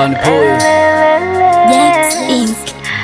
Bani Boy. Jax Inc.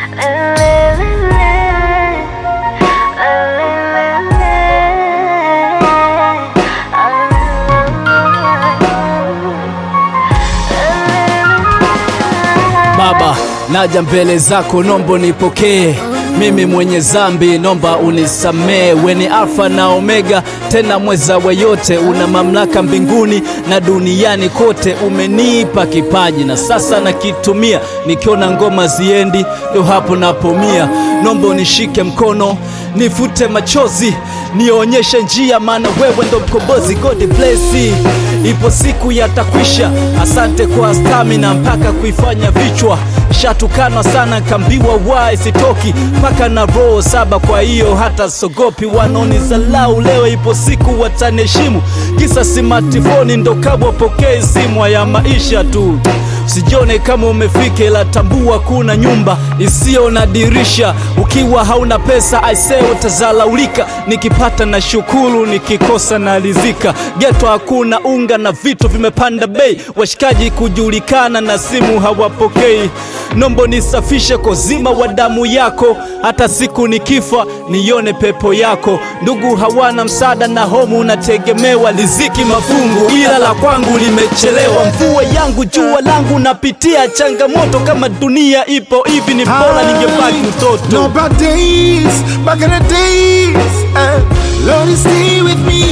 Baba, naja mbele zako, nombo nipokee mimi mwenye zambi, nomba unisamee. We ni Alfa na Omega, tena mweza wa yote, una mamlaka mbinguni na duniani kote. Umenipa kipaji na sasa nakitumia, nikiona ngoma ziendi, ndo hapo napomia. Nomba unishike mkono, nifute machozi, nionyeshe njia, maana wewe ndo mkombozi. God bless you. Ipo siku yatakwisha. Asante kwa stamina mpaka kuifanya vichwa shatukanwa sana, kambiwa wae sitoki mpaka na roho saba. Kwa hiyo hata sogopi, wanaonizalau leo, ipo siku wataniheshimu. Kisa simatifoni ndo kabwa pokee simu ya maisha tu. Usijione kama umefika, ila tambua kuna nyumba isiyo na dirisha. Ukiwa hauna pesa aisee, utazalaulika. Nikipata na shukuru, nikikosa na rizika. Geto hakuna unga na vitu vimepanda bei, washikaji kujulikana na simu hawapokei. Nombo nisafishe kozima wa damu yako, hata siku nikifa nione pepo yako. Ndugu hawana msaada na homu unategemewa, riziki mafungu, ila la kwangu limechelewa. Mvua yangu jua langu, napitia changamoto. Kama dunia ipo hivi, ni bora ningebaki mtoto. No bad days, back in the days. eh, Lord stay with me.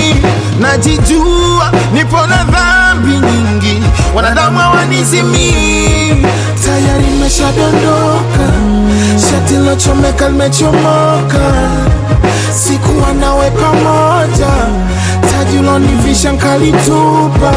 Najijua nipo na dhambi nyingi, wanadamu hawanizimii. Tayari nimeshadondoka, shati lochomeka limechomoka. Sikuwa nawe pamoja, taji ulonivisha nkalitupa.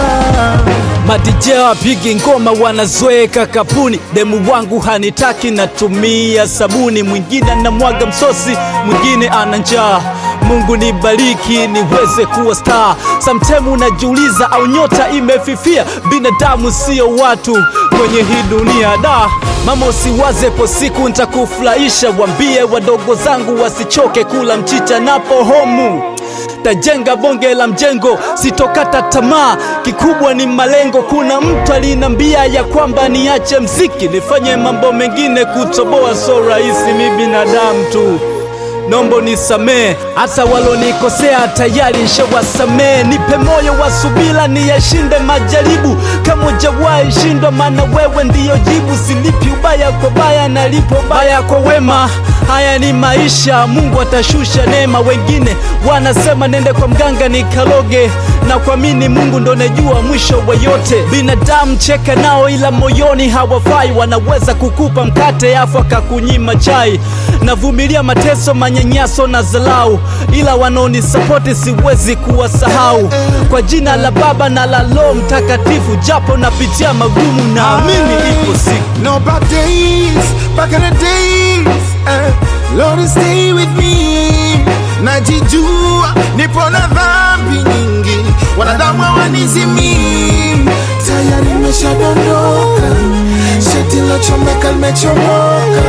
Madije wapigi ngoma wanazoeka kapuni, demu wangu hanitaki, natumia sabuni. Mwingine anamwaga msosi, mwingine ana njaa. Mungu nibariki niweze kuwa star. Sometime unajiuliza au nyota imefifia. Binadamu sio watu kwenye hii dunia da Mama usiwaze po siku nitakufurahisha, wambie wadogo zangu wasichoke kula mchicha napo homu tajenga bonge la mjengo, sitokata tamaa, kikubwa ni malengo. Kuna mtu alinambia ya kwamba niache mziki nifanye mambo mengine, kutoboa so rahisi, mi binadamu tu Nombo nisamee, hata walonikosea tayari nishawasamee. Nipe moyo wa subira, niyashinde majaribu kama hujawahi shindwa, maana wewe ndiyo jibu. Silipi ubaya kwa baya, nalipo baya kwa wema. Haya ni maisha, Mungu atashusha neema. Wengine wanasema nende kwa mganga nikaloge, na kuamini Mungu ndo najua mwisho wa yote. Binadamu cheka nao, ila moyoni hawafai. Wanaweza kukupa mkate afu akakunyima chai. Navumilia mateso, manyanyaso na zalau, ila wanaonisapoti siwezi kuwasahau. Kwa jina la Baba na la Roho Mtakatifu, japo napitia magumu, naamini ipo siku No bad days, back in the days. eh, Lord stay with me. Najijua nipo na dhambi nyingi, wanadamu hawanizimii. Tayari nimeshadondoka, shati lochomeka limechomoka.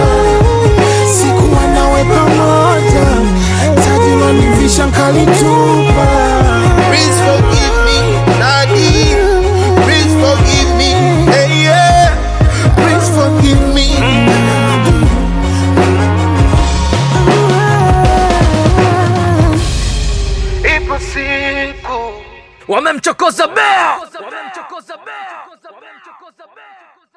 Sikuwa nawe pamoja, taji ulonivisha nkalitupa. Please forgive me, Daddy. Please forgive me, hey yeah. Please forgive me. Ipo siku wamemchokoza bea